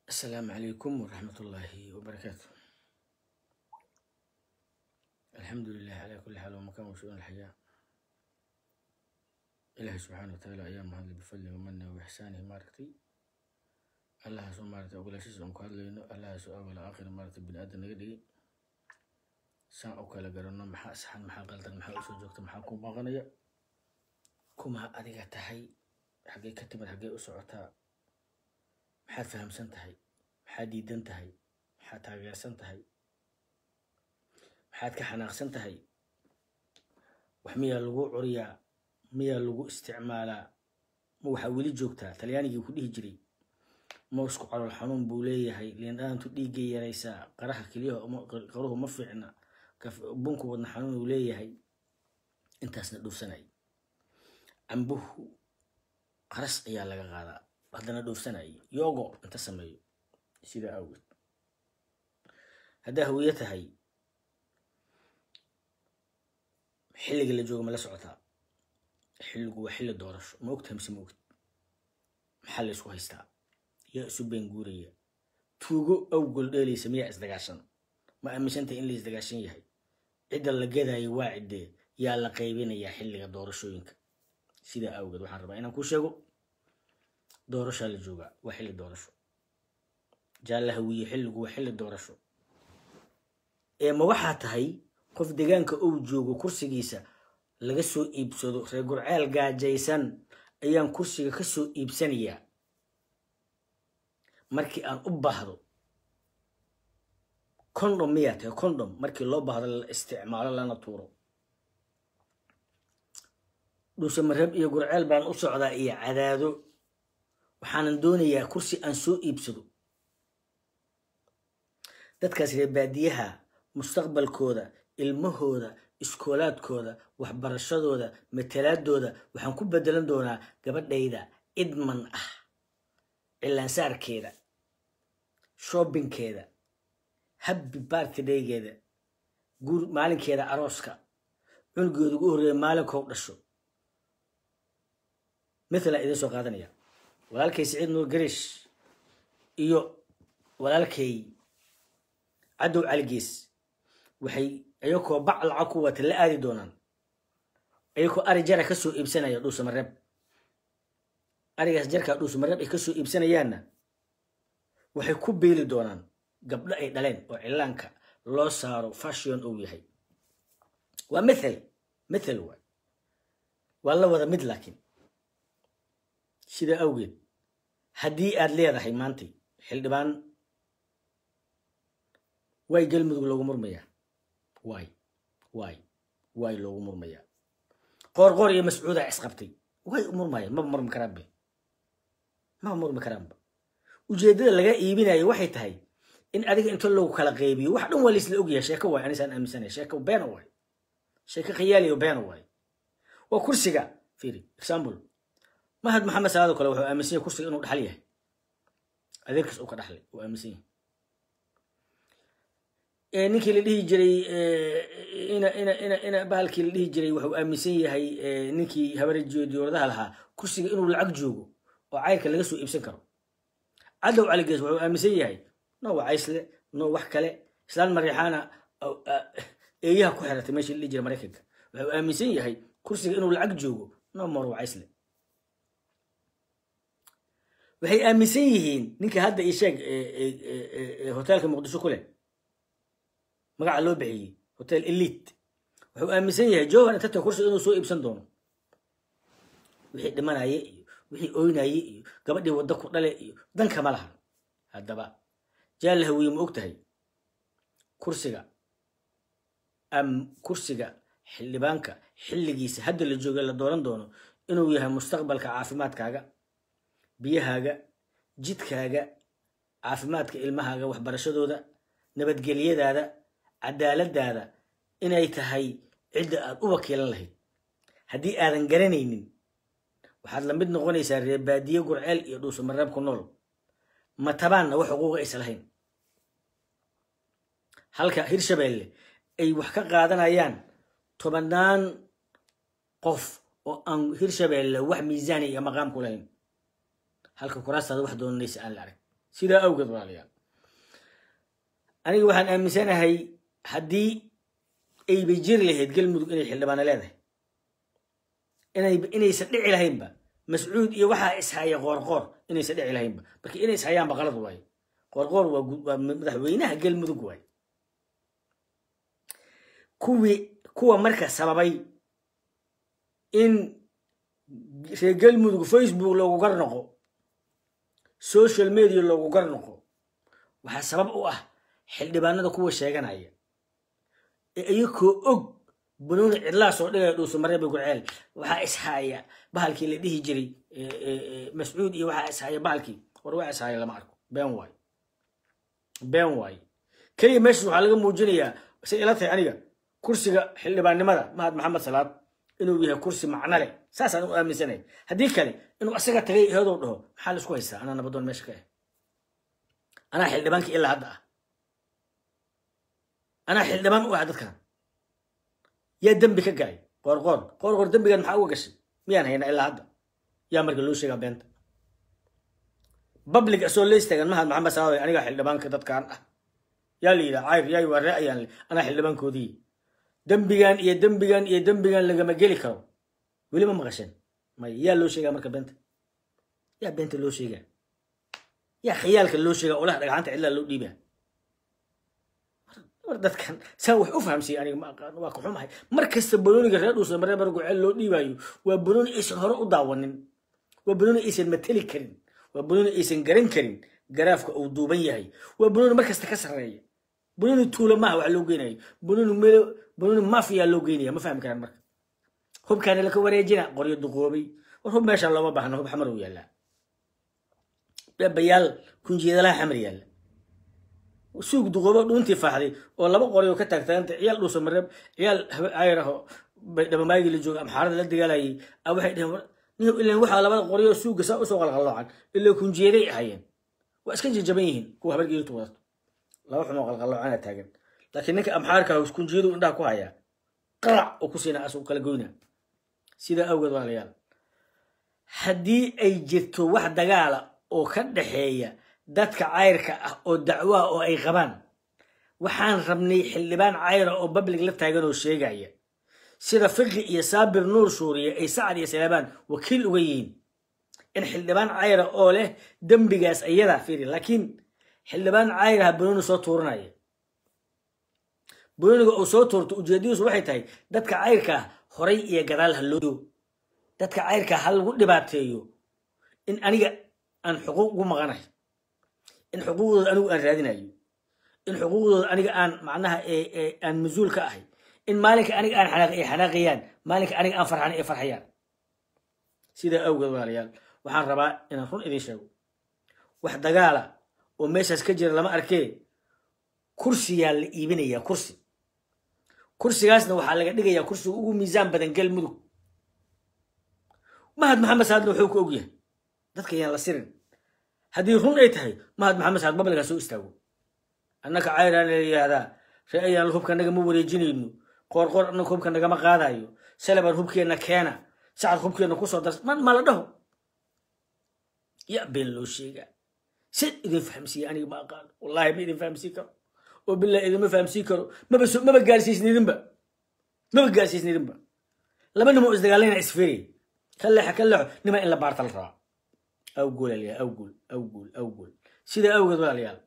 السلام عليكم ورحمة الله وبركاته الحمد لله على كل حال ومكان وشؤون الحياة إلهي سبحانه وتعالى أيام هذا بفضله ومنه وإحسانه مارتي الله سو مارتي أقول شيء سو كهذا لينو الله سو أول آخر مارتي بن آدم نقدي سان أو كلا قرنا محا سحن محا قلت محا أسو جوكت محا كوم أغنية كوما أديك تحي حقي كتب حقي أسعتها maxaad fahamsan tahay maxaad diidan tahay maxaad taageersan tahay maxaad ka xanaaqsan tahay wax miyaa lagu curiyaa miyaa lagu isticmaalaa ma waxaa weli joogtaa talyaanigii ku dhihi jiray moosku calool xanuun buu leeyahay liindhaantu dhiiggay yaraysaa qaraha keliyaha qaruhu ma fiicna bunku wadna xanuun uu leeyahay intaasna dhuufsanay cambuhu qaras ayaa laga qaadaa haddana dhoofsanayo yogo inta sameeyo sidaa awgeed haddaa hawiye tahay xilliga la jooga ma la socotaa xilligu waa xilli doorasho ma ogtahay mise ma ogid maxaa la isku haystaa yaa isu been guuraya tuugo awgol dheelaysa miyaa isdagaashan ma aaminsantahay in la isdagaashan yahay cidda la gadaayo waa ciddee yaa la qaybinayaa xilliga doorashooyinka sidaa awgeed waxaan rabaa inaan kuu sheego doorashaa la joogaa waa xilli doorasho jaalla hawiye xilligu waa xilli doorasho ee ma waxaa tahay qof deegaanka ou joogo kursigiisa laga soo iibsado reer gurceel gaajaysan ayaan kursiga ka soo iibsanayaa markii aan u baahdo condom miyaa tahay condom markii loo baahdo la isticmaalo lana tuuro dhuusamareeb iyo gurceel baan u socdaa iyo cadaado waxaanan doonayaa kursi aan soo iibsado dadkaas reer baadiyaha mustaqbalkooda ilmahooda iskoolaadkooda waxbarashadooda matalaadooda waxaan ku bedelan doonaa gabadhayda idman ah cilaansaarkeeda shoobinkeeda habbi bartidaygeeda guur maalinkeeda arooska cunugeeda ugu horreeya maalinkou dhasho mithala idiin soo qaadanaya walaalkay siciid nuur garish iyo walaalkay cadow caligees waxay ayakoo bac lacag ku wata la aadi doonaan ayakoo ari jara ka soo iibsanaya dhuusamareeb arigaas jarkaa dhuusamareeb ay ka soo iibsanayaanna waxay ku beeli doonaan gabdho ay dhaleen oo cilaanka loo saaro fashion uu yahay waa mithal mithal waay waa la wada mid laakiin sidaa awgeed haddii aad leedahay maantay xildhibaan waay galmudug loogu murmayaa waay waay waay loogu murmayaa qoor qoor iyo mascuudaa isqabtay way murmayaan maba murmi karaanbe maba murmi karaanba ujeeddada laga iibinayo waxay tahay in adiga inta loogu kala qaybiyo wax dhan waa laisla ogyahay sheeko waay anisaan aaminsanaya sheeko beena waay sheeko khiyaaliyo beena waay waa kursiga fiiri example mahad maxamed salaado kale wuxuu aaminsan yahay kursiga inuu dhaxal yahay adeerkiis uu ka dhaxlay uu aaminsan yahay ninkii la dhihi jiray ina ina ina ina bahalkii la dhihi jiray wuxuu aaminsan yahay ninkii habarejiyo diyooradaha lahaa kursiga inuu lacag joogo oo cayrka laga soo iibsan karo cadow caligees wuxuu aaminsan yahay no wacaysle no wax kale islaan mariixaana eeyaha ku xiratay meeshii la dhihi jiray maraykanka wuxuu aaminsan yahay kursiga inuu lacag joogo no more wacaysle waxay aaminsan yihiin ninka hadda ii sheeg hoteelka muqdisho ku leh magaca loo bixiyey hotel elite wuxuu aaminsan yahay johan intata kursiga inuu soo iibsan doono wixii dhimanaye iyo wixii oynaye iyo gabadhii wadda ku dhale iyo dankama laha haddaba jaalla hawiye ma og tahay kursiga am kursiga xildhibaanka xilligiisa hadda la jooga la dooran doono inuu yahay mustaqbalka caafimaadkaaga biyahaaga jidkaaga caafimaadka ilmahaaga waxbarashadooda nabadgelyadaada cadaaladaada inay tahay cidda aad u wakiilan lahayd haddii aadan garanaynin waxaad la mid noqonaysaa reer baadiye gurceel iyo dhuusamareeb ku nool matabaanna wax xuquuqa aysa lahayn halka hirshabeelle ay wax ka qaadanayaan tobannaan qof oo aan hirshabeelle wax miisaani iyo maqaam ku lahayn halka kuraastaada wax doonanaysa aan la arag sidaa awgeed walaalayaal aniga waxaan aaminsanahay haddii ayba jiri lahayd galmudug inay xildhibaano leedahay inay inaysan dhici lahaynba mascuud iyo waxaa ishaya qoorqoor inaysan dhici lahaynba marka inay ishayaanba qalad waayo qoorqoor waa waa madaxweynaha galmudug waayo kuwii kuwa marka sababay in reer galmudug facebook loogu gar noqo social media loogu gar noqo waxaa sabab u ah xildhibaanada kuwa sheeganaya ee iyakoo og bunuuni cidlaa soo dhigaya dhuusamareeba guceel waxaa ishaya bahalkii la dhihi jiray mascuud iyo waxaa ishaya bahalkii war waa ishaya lama arko been waayo been waayo keliya meeshas waxaa laga muujinayaa say ila tahay aniga kursiga xildhibaannimada mahad maxamed salaad inuu yahay kursi macno leh saasaan u aaminsanay haddii kale inuu asaga tagay eedow dhaho maxaa la isku haystaa anaa nabadoon meesha ka ah anaa xildhibaankii ilaa hadda ah anaa xildhibaan u ah dadkan yaa dembi ka galay qoorqoor qoorqoor dembigan maxaa uga gashay miyaan haynaa ilaa hadda yaa marka loo sheegaa beenta public asoo la istaagan mahad maxamed salaad anigaa xildhibaanka dadkan ah yaa la yidhaha cayr yaay waa ra'ayaan anaa xildhibaankoodii dembigan iyo dembigan iyo dembigan lagama geli karo weli ma maqasheen may yaa loo sheegaa marka beenta yaa beenta loo sheegaa yaa khiyaalka loo sheegaa olaha dhagxanta cidlaa loo dhiibaa war dadkan saan wax u fahamsiiya aniga ma aqaan waa ka xumahay mar kasta banooniga reer dhuusa maree mar guceel loo dhiibaayo waa banooni aysan hore u daawanin waa banooni aysan mateli karin waa banooni aysan garan karin garaafka uu duuban yahay waa banooni mar kasta ka sarreeya banooni tuula maaha wax loo geynayo banooni meel banooni mafiya loo geynaya ma fahmi karaan marka hubkaana laka wareejina qoryo duqoobay war hub meeshaan looma baahna hub xamar uu yaallaa bayaal kunjeedalaha xamar yaalla suug duqoobo dhuuntii faaxday oo laba qoryo ka taagtaaganta ciyaal dhuusa mareeb ciyaal ayraho dhabamaayigii la jooga amxaarada la dagaalayay a waxay dheheen ilan waxaa labada qoryo suuga saa usoo qalqalloocan ilaa kunjeeday ahayeen waa iska jajaban yihiin kuwa habargeetu wadato laba xumoo qalqalloocana taagan laakiin ninka amxaarka kunjeedu indhaha ku hayaa qarac oo ku siina asuu kala goyna sidaa awgeed walaalayaal haddii ay jirto wax dagaala oo ka dhaxeeya dadka cayrka ah oo dacwoa oo ay qabaan waxaan rabnay xildhibaan cayra oo bablig la taagan oo sheegaya sida fiqi iyo saabir nuur suuriye ay sacad iyo salaabaan wakiil uga yihiin in xildhibaan cayra oo leh dembigaas ayadaa fiiri laakiin xildhibaan cayraha banooni soo tuuranaya banooniga uu soo tuurto ujeedadiisu waxay tahay dadka cayrka ah horay iyo gadaal ha loo dadka cayrka ha lagu dhibaateeyo in aniga aan xuquuq ugu maqanayo in xuquuqdooda anigu aan raadinayo in xuquuqdooda aniga aan macnaha aan mas-uul ka ahay in maalinka aniga aan xanaaq ay xanaaqayaan maalinka aniga aan farxan ay farxayaan sidaa awgeed walaalayaal waxaan rabaa inaan run idiin sheego wax dagaala oo meeshaas ka jira lama arkee kursiyaa la iibinayaa kursi kursigaasna waxaa laga dhigayaa kursiga ugu miisaan badan galmudug mahad maxamed saadna wuxuu ku ogyahay dadka yaan la sirin haddii run ay tahay mahad maxamed saad babligaa soo istaago annaka cayraan la yidhaahdaa ree ayaan hubka nagama wareejinayno qoorqoor annaka hubka nagama qaadayo salabaan hubkeenna keena sacad hubkeenna kusoo dars man ma la dhaho yaa been loo sheegaa sid idin fahamsiiya aniga ma aqaano wallahi ma idin fahamsiin karo oo bilah idinma fahamsiin karo maba maba gaarsiisnidinba maba gaarsiisnidinba laba nimo isdagaalayna isfiri ka leexa ka leexo nima in la baarta la rabaa awgool alayaa awgool awgool awgool sidaa awgeed walaalayaal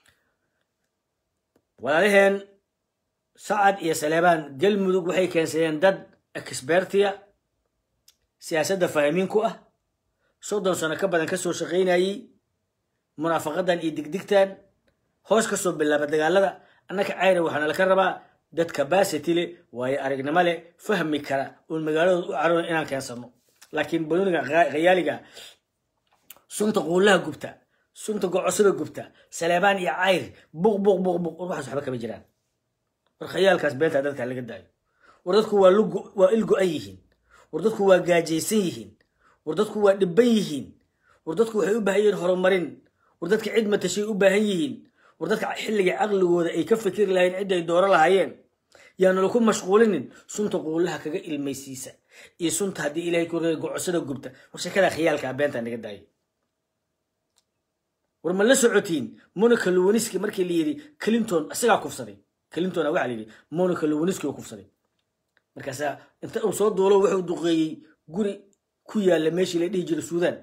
walaalaheen sacad iyo saleebaan galmudug waxay keensadeen dad exbertia siyaasadda fahamiin ku ah soddon sano ka badan kasoo shaqaynayey munaafaqadan iyo digdigtan hoos kasoo bilaaba dagaalada annaka cayra waxaana laka rabaa dad capacity leh waayo aragnimo leh fahmi kara oon magaaladooda u caroona inaan keensano laakiin banooniga khayaaliga sunta quullaha gubta sunta gocosada gubta saleebaan iyo cayr buq buq buq buq war waxaas waxba kama jiraan war khayaalkaas beentaa dadka laga daayo war dadku waa waa il go-an yihiin war dadku waa gaajaysan yihiin war dadku waa dhibban yihiin war dadku waxay u baahan yihiin horumarin war dadka cid matashay u baahan yihiin war dadka xilliga caqligooda ay ka fikiri lahayn cidda ay dooro lahaayeen yaanala ku mashquulinin sunta quullaha kaga ilmaysiisa iyo sunta haddii ilahay ku reey gocosada gubta war sheekada khiyaalkaa beentaa naga daaya war ma la socotiin monica lewiniski markii la yidhi clinton isagaa kufsaday clintona waxaa la yidhi monica lewiniski oo kufsaday markaasaa inta uu soo duulo wuxuu duqeeyey guri ku yaalla meeshii la dhihi jiray suudan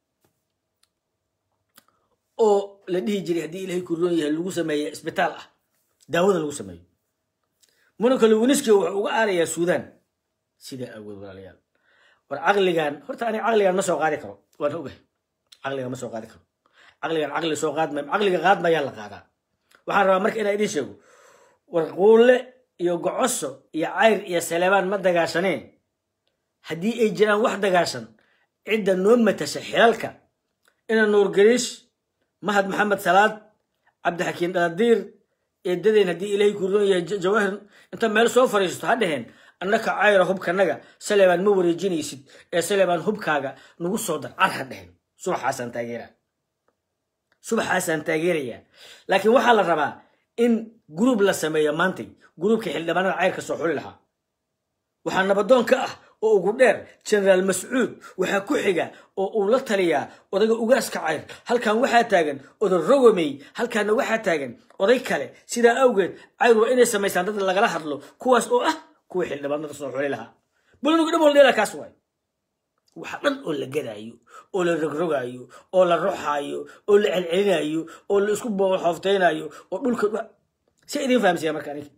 oo la dhihi jiray haddii ilahay kuroon yahay lagu sameeya isbitaal ah daawada lagu sameeyo monica lewiniski wuxuu uga aarayaa suudan sidaa awood walaalayaal war caqligan horta aniga caqligan ma soo qaadi karo waan ogahay caqligan ma soo qaadi karo caqligan caqli soo qaadmay caqliga qaadmayaa la qaadaa waxaan rabaa marka inaan idiin sheego war quulle iyo gocoso iyo cayr iyo saleebaan ma dagaashaneen haddii ay jiraan wax dagaashan cidda noo matasha xilalka ina nuurgariish mahad maxamed salaad cabdixakiin dhaladiir eedadeen haddii ilaahay kuroon yahay jawaahir inta meel soo fariisato ha dheheen annaka cayra hubkanaga saleebaan ma wareejinaysid ee saleebaan hubkaaga nagu soo dar car ha dheheen subaxaasaan taageeraa subaxaasaan taageerayaa laakiin waxaa la rabaa in gruub la sameeyo maantay gruubka xildhibaanada cayrka soo xuli lahaa waxaa nabadoon ka ah oo ugu dheer generaal mascuud waxaa ku xiga oo uu la taliyaa odayga ugaaska cayr halkan waxaa taagan oday rogomey halkaana waxaa taagan oday kale sidaa awgeed cayr waa inay samaysaan dad lagala hadlo kuwaas oo ah kuwa xildhibaanada soo xuli lahaa bulnugu dhab holdheela kaas waay waxa dhan oo la gadaayo oo la rogrogaayo oo la ruxaayo oo la celcelinayo oo la isku booxoofteynayo oo dhulka si idin fahamsiyaa marka aniga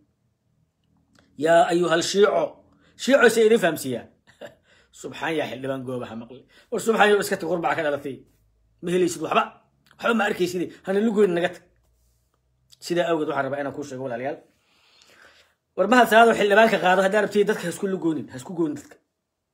yaa ayuhal shiico shiico si idin fahamsiiyaa subxaan yaa xildhibaan goobaha maqli war subxaan yo iska tag qurbaca ka dhalatay ma helaysid waxba waxba ma arkaysid hana lugoyn naga tag sidaa awgeed waxaan rabaa inaan kuu sheego walaalayaal war mahad salaado xildhibaanka qaado haddaa rabtid dadka ha isku lugoonin ha isku goonin dadka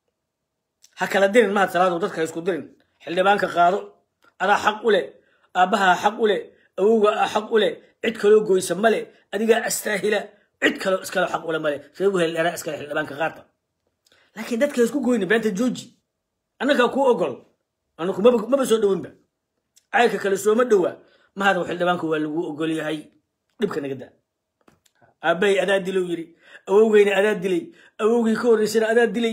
ha kala dirin mahad salaado dadka ha isku dirin xildhibaanka qaado adaa xaq u leh aabbahaa xaq u leh awowga a xaq u leh cid kaloo goysa male adigaa astaahila cid kaloo iskale xaq ule male reebu heldheeraa iskale xildhibaanka qaata laakiin dadka ha isku goyni beenta jooji annagaa kuu ogol anaku maba soo dhowinba cayrka kale sooma dhowa mahadaw xildhibaanka waa lagu ogol yahay dhibka naga daa aabbay adaa dilow yiri awowgeyna adaa dilay awowgii ka horreysana adaa dilay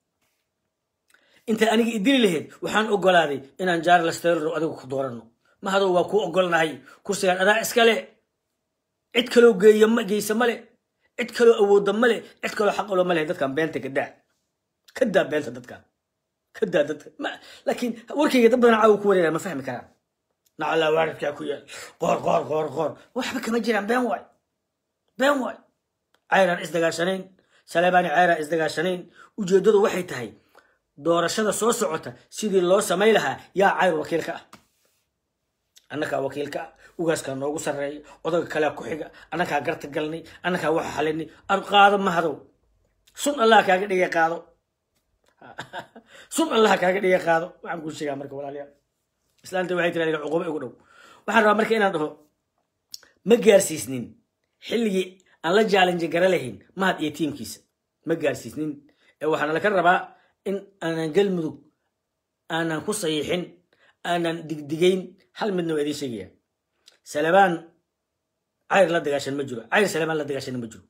inta aniga idili lahayd waxaan ogolaaday inaan jarles taylor adigu ku dooranno mahadow waa kuu ogolnahay kursigaan adaa iskale cid kaloo geeya geysa male cid kaloo awooda male cid kaloo xaqalo male dadkan beenta kadaa kadaa beenta dadkan kadaa dadka laakiin warkayga dad badan caawa ku wareeraa ma fahmi karaan nacallaa waaridkaa ku yaal qoor qoor qoor qoor waxba kama jiraan been waay been waay cayraan isdagaashanayn saleebaani cayraan isdagaashanayn ujeeddadu waxay tahay doorashada soo socota sidii loo samay lahaa yaa cayr wakiilka ah annakaa wakiilka ah ugaaskaa noogu sarreeya odaga kalea ku xiga annakaa garta galnay annakaa waxa xalinay ar qaado mahadow sun allah kaaga dhigay qaado sun allah kaaga dhigay qaado waxaan kuu sheegaa marka walaalayaal islaanta waxay tiri aniga cuqubo igu dhow waxaan rabaa marka inaan dhaho ma gaarsiisnin xilligii aan la jaalinji gara lahayn mahad iyo tiimkiisa ma gaarsiisnin ee waxaana laka rabaa in aanan galmudug aanan ku sayiixin aanan digdigayn hal midna waa idiin sheegaya salebaan cayr la dagaashan ma jiro cayr salebaan la dagaashan ma jiro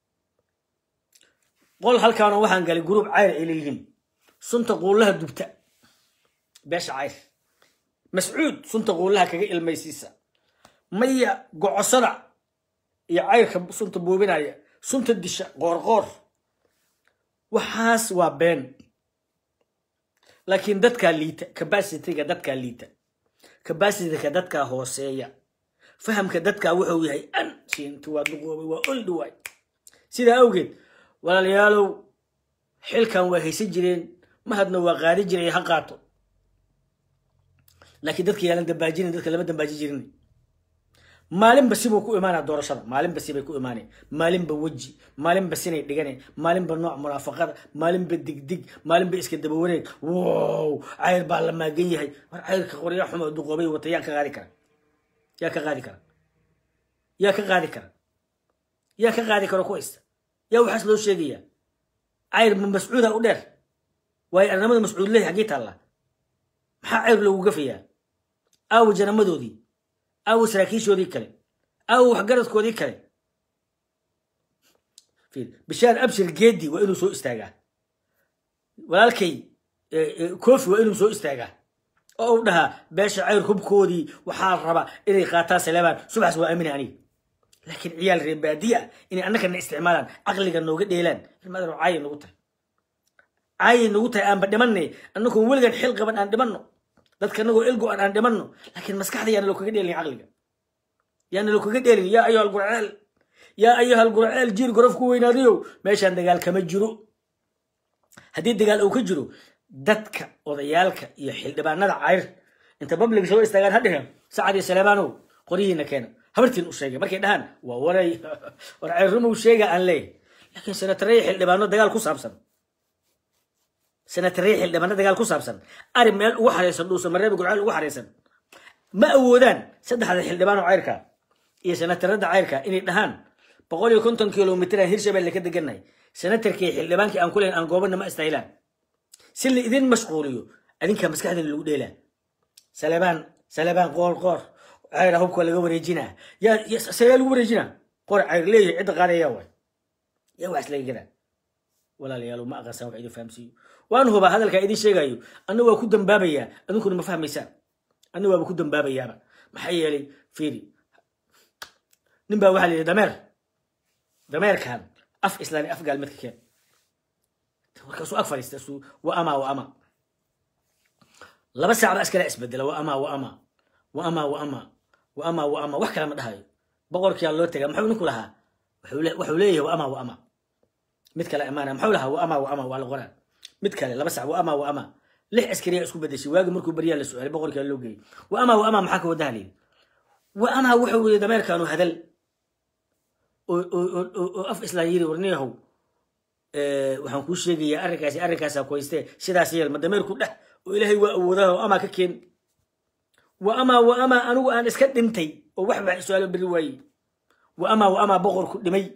qol halkaano waxaan galay gruub cayr ay leeyihiin sunta quullaha dubta beesha cayr mascuud sunta quullaha kaga ilmaysiisa maya gocosada iyo cayrka sunta buubinaya sunta disha qoorqoor waxaas waa been laakiin dadkaa liita capacityga dadkaa liita capacityga dadkaa hooseeya fahamka dadkaa wuxuu yahay an siinti waa duqoobay waa oldi waay sidaa awgeed walaalayaalow xilkan waa haysan jireen mahadna waa qaadi jiray ha qaato laakiin dadka yaalan dambaajinin dadka lama dambaaji jirin maalinba sibuu ku imaanaa doorashada maalinba sibay ku imaaneen maalinba weji maalinba sinay dhiganeen maalinba nooc munaafaqada maalinba digdig maalinba iska daba wareeg wow cayr baa la maagan yahay war cayrka qorya xumo duqoobay wata yaa ka qaadi kara yaa ka qaadi kara yaa ka qaadi kara yaa ka qaadi karo ku haysta yaa waxaas loo sheegaya cayr ma mascuuda u dheer waayo arnamada mascuud lehi xaggii taallaa maxaa cayr loogu gafayaa aawo janamadoodii aawo saraakiishoodii kale aawo waxgaradkoodii kale bishaar abshir geedi waa inuu soo istaagaa walaalkay kofi waa inuu soo istaagaa oo u dhahaa beesha cayr hubkoodii waxaa raba inay qaataan saleebaan subaxas waa aamina aniga laakiin ciyaal reer baadiye ah inay annagana isticmaalaan caqliga nooga dheelaan ilmadan caayi nagu tahay caayi nagu tahay aanba dhimanay annagoon weligan xil qaban aan dhimanno dadka anagoo ilgo aan aan dhimanno laakiin maskaxda yaana loo kaga dheelin caqliga yaana loo kaga dheelin yaa ayuha algurceel yaa ayuha algurceel jiir gorof ku weynaadayow meeshaan dagaal kama jiro haddii dagaal uu ka jiro dadka odayaalka iyo xildhibaanada cayr inta babliga soo istaagaan ha dheheen sacad iyo saleemaanow qoryihiina keena habartiin u sheegay markay dhahaan waa waray war cayrumuu sheega aan leeyahay laakiin senatareya xildhibaano dagaal ku saabsan senatareya xildhibaano dagaal ku saabsan ari meel ugu xareysan dhuusa mareeba gurceel ugu xareysan ma awoodaan saddexda xildhibaan oo cayrka iyo senatarada cayrka inay dhahaan boqol iyo konton kilomitr aan hirshabelle ka degannahay senatarkii xildhibaankii aan ku leyn aan goobana ma istaahilaan si la idin mashquuliyo adinkaa maskaxdina lagu dheelaa salebaan salebaan qoor qoor cayra hubka laga wareejinaa yaa sayaa lagu wareejinaa qoor cayr leeyahay cidda qaadayaa waay yaa wax islaga gadaa walaalayaal ma aqansaan wax idin fahamsiiyo waan hubaa hadalkaa idin sheegayo anna waa ku dambaabayaa adinkuna ma fahmaysaan anna waaba ku dambaabayaaba maxaa yeelay fiiri nin baa waxaa la yidhi dameer dameerkan af islaami af gaalmeedka keen markaasuu ag fadhiista su wa ama wa ama laba saacba askala isbedela wa ama wa ama wa ama wa ama wa ama wa ama wax kale ma dhahayo boqorkiyaa loo tagaa muxuu ninku lahaa wuxuu leeyahay wa ama wa ama mid kale amaana muxuu lahaa wa ama wa ama waa la qoraa mid kale laba sac wa ama wa ama lix askariyaa isku bedeshay waagi markuu baryaa la su-aalay boqorkiyaa loo geeyey wa ama wa ama maxaa ka wadaha layidhi wa ama wuxuu yidhi dameerkaanu hadal oo af islaan yiri warniyahow waxaan kuu sheegayaa arrinkaasi arrinkaasaa koyste sidaas yeel ma dameerku dheh oo ilaahay waa awoodaha oo amaa ka keen wa amaa wa amaa anigu aan iska dhintay oo wax baa su-aalo beri waaye wa amaa wa amaa boqorku dhimay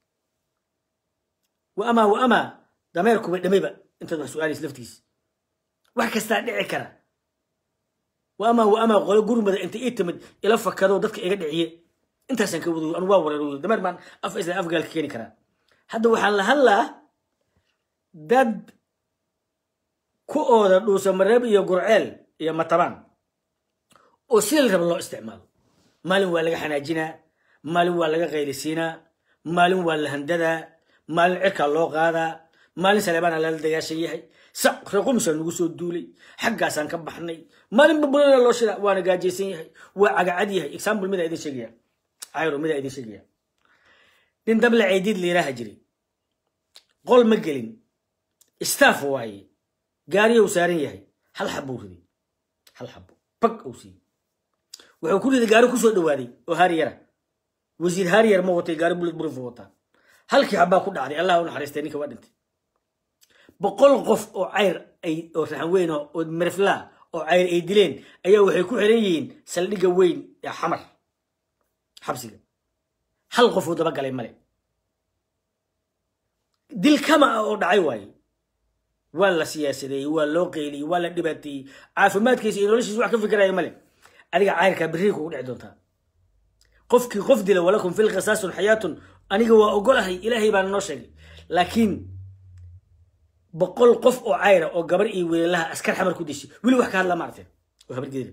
wa amaa wa amaa dameerkuba dhimayba intaad wax su-aalaysa laftiisa wax kastaa dhici kara wa amaa wa amaa qolo gurmada inta ii timid ila fakado dadka iga dhiciye intaasaan ka wadayo anu waa wareer dameer baan af isla afgaalka keeni karaa hadda waxaan la hadlaa dad ku ooda dhuusa mareeb iyo gurceel iyo matabaan oo sida la raba loo isticmaalo maalin waa laga xanaajinaa maalin waa laga qaylisiinaa maalin waa la handadaa maalin cirkaa loo qaadaa maalin saleebaana lala dagaashan yahay sac reequmsaa nagu soo duulay xaggaasaan ka baxnay maalin babulana loo shida waana gaajaysan yahay waa cagacad yahay example midaa idin sheegaya cayro midaa idin sheegaya nin dable caydiid layidhaaha jiray qol ma gelin staff waaye gaariyow saaran yahay hal xabbuu riday hal xabbo bag uu siiyey wuxuu ku riday gaari kusoo dhawaaday oo haariyara wasiir haariyar ma watay gaari bulid burif wataa halkii xabbaa ku dhacday allah u naxariistay ninka waa dhintay boqol qof oo cayr ay oo raxan weyn oo meriflaa oo cayr ay dileen ayaa waxay ku xiran yihiin saldhigga weyn ee xamar xabsiga hal qof uu daba galay male dil kama ah oo dhacay waaye waa la siyaasadeeyey waa loo qeyliyey waa la dhibaateeyey caafimaadkiisa iyo noloshiisa wax ka fikiraya male adiga cayrkaa berrii kugu dhici doontaa qofkii qof dila walakum fil qisaasun xayaatun aniga waa ogolahay ilaahay baana noo sheegay laakiin boqol qof oo cayra oo gabar iyo weelalaha askar xamar ku dishay weli wax ka hadla ma aragteen oo habar geeda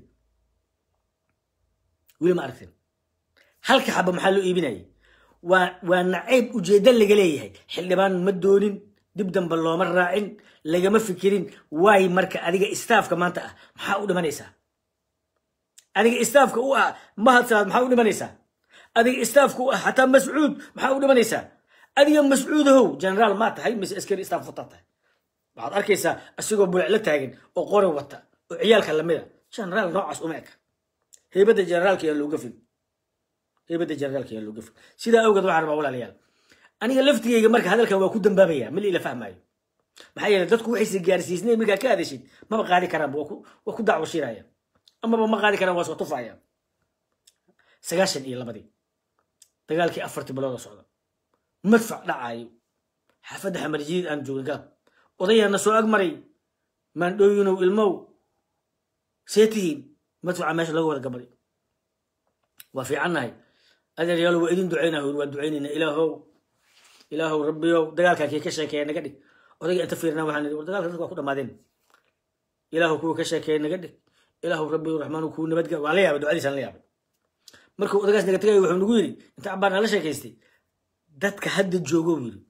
weli ma aragteen halka xaba maxaa loo iibinayay waa waa nacayb ujeeddo laga leeyahay xildhibaan ma doonin dib dambe looma raacin lagama fikirin waay marka adiga istaafka maanta ah maxaa u dhimanaysaa adiga istaafka u ah mahadsanaad maxaa u dhimanaysaa adiga istaafka u ah xataa mascuud maxaa u dhimanaysaa adiga mascuudahow generaal maa tahay mise askari istaaf wataa tahay waxaad arkaysaa asigoo bulecla taagan oo qoran wata oo ciyaalka lamida generaal noocaas uma eka heybadda generaalka yaa looga fil heybadda generaalka yaa looga fil sidaa awgeed waxaan rabaa walaalayaal aniga laftigeyga marka hadalkan waa ku dambaabaya mali ila fahmaayo maxaa yeele dadku waxayse gaarsiisnay markaa ka hadashid maba qaadi karaanba waa ku dacwo shiraya amaba ma qaadi karaan waa soo tufaya sagaashan iyo labadii dagaalkii afartii bilooda socda madfac dhacaayo xaafadda xamar jadiid aan joogay galab odayaana soo ag maray maandhooyinow ilmow see tihiin madfaca meesha laga wada gabaday waa fiicannahay adeeryaalo waa idin ducaynaa hor waa ducaynayna ilaahow ilaahow rabbiyow dagaalkan kii ka sheekeeya naga dhig odayga inta fiirnaa waxaan war dagaalka dadka waa ku dhamaadeen ilaahow kuwa ka sheekeeya naga dhig ilaahu rabbi raxmaanu kuu nabadga waa la yaabay ducadiisaan la yaabay markuu odagaas naga tegaya wuxuu nagu yidhi inta cabbaar nala sheekaystay dadka hadda joogo buu yidhi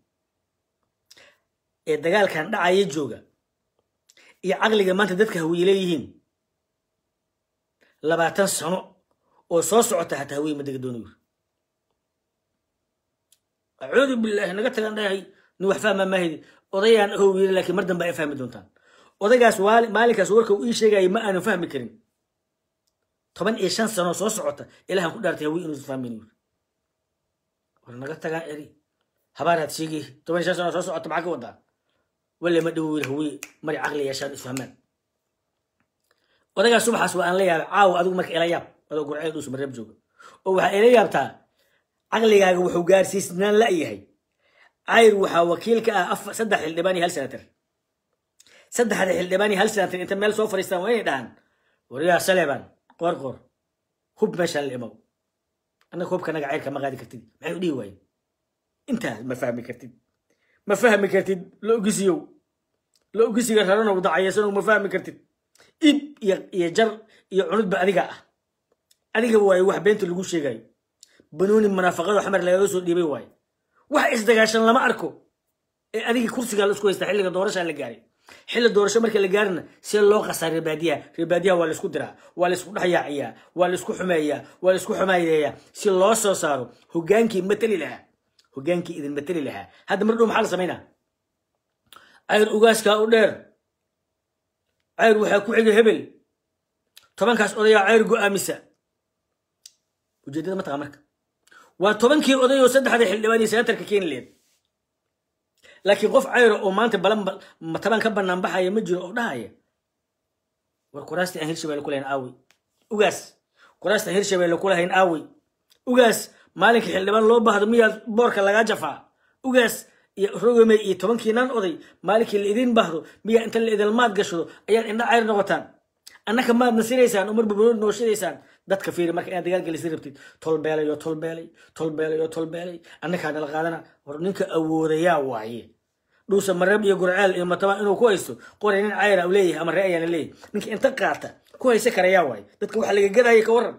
ee dagaalkan dhacaya jooga iyo caqliga maanta dadka hawiye leeyihiin labaatan sano oo soo socota hataa hawiye ma dega doono yiri acuudu bilaahi naga tagan dhahay nin wax fahmaa maahidi odayaan ahow yiri laakiin mar dambe ay fahmi doontaan odaygaas maalinkaas warka uu ii sheegayay ma aanu fahmi karin toban iyo shan sano soo socota ilahan ku dhaartay hawiye inuusan fahmin yiri war naga tagaa eri habaaraad sheegay toban iyo shan sano soo socota maxaa ka wadaa wale ma dhowo yiri hawiye mari caqli yeeshaan isfahmaan odagaas subaxaas waa aan la yaabay caawa adigu marka ila yaab adoo gurceel dhuus mareeb jooga oo waxaa ila yaabtaa caqligaaga wuxuu gaarsiisnaan la-yahay cayr waxaa wakiil ka ah saddex xildhibaan iyo hal senatar saddexda xildhibaan iyo hal senatar inta meel soo fadhiistaan waa inay dhahaan waryaa saleban qoor qoor hub meeshaan la imaw annaga hubka naga cayrka ma qaadi kartid maxay u dhihi waayen intaas ma fahmi kartid ma fahmi kartid la ogisiyow la ogisiga raranow dacayasanow ma fahmi kartid ib iyo iyo jar iyo cunudba adiga ah adiga waaye wax beenta lagu sheegayo banuuni munaafaqado xamar lagaga soo dhiibay waaye wax isdagaashan lama arko ee adiga kursigaa la isku haystaa xilliga doorashaa la gaaray xilli doorasho marka la gaarina see loo qasaa reebaadiyaha reebaadiyaha waa laisku diraa waa laisku dhexyaaciyaa waa laisku xumeeyaa waa laisku xumayeeyaa si loo soo saaro hogaankii mateli lahaa hogaankii idin mateli lahaa hadda mar dhow maxaa la samaynaa cayr ugaaskaa u dheer cayr waxaa ku xiga hebel tobankaas odayaa cayr go-aamisa ujeedada ma taqa marka waa tobankii oday oo saddexda xildhibaan iyo senatarka keeni leed laakiin qof cayro oo maanta balan taban ka banaan baxaya ma jiro oo dhahaya war kuraastii aan hirshabelle ku lahayn aawey ugaas kuraastii aan hirshabelle ku lahayn aawey ugaas maalinka xildhibaan loo baahdo miyaa boorka lagaa jafaa ugaas iyo rogomey iyo tobankiinan oday maalinkii la idin baahdo miyaa inta la idilmaad gashado ayaad indha cayr noqotaan annaka maad nasinaysaan umar babanood nooshadaysaan dadka fiiri marka inaad dagaal gelisi rabtid tolbeelay oo tolbeelay tolbeelay oo tolbeelay annakaa nala qaadana war ninka awoodayaa waaye dhuusa mareeb iyo gurceel iyo matabaan inuu ku haysto qoray nin cayra u leeyahay ama ree ayaana leeyahay ninka inta qaata ku haysa karayaa waaye dadka waxa laga gadaya ka waran